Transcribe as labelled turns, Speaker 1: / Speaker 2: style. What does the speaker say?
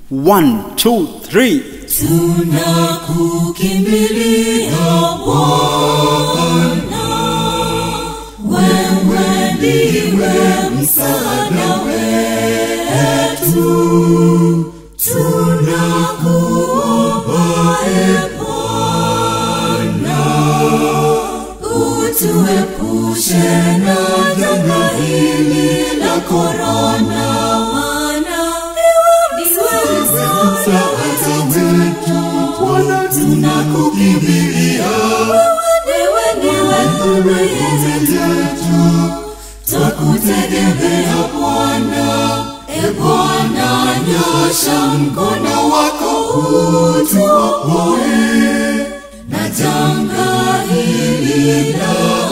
Speaker 1: One, two, three.
Speaker 2: tunakukimbilia Bwana, wewe ndiwe msaada wetu, tunakuomba e Bwana, utuepushe na janga hili la korona, maana ndiwe msaada wetu, Bwana tunakukimbilia wewe ndiwe ngome yetu, twakutegemea Bwana. E Bwana, nyosha mkono wako utuokoe na janga hili la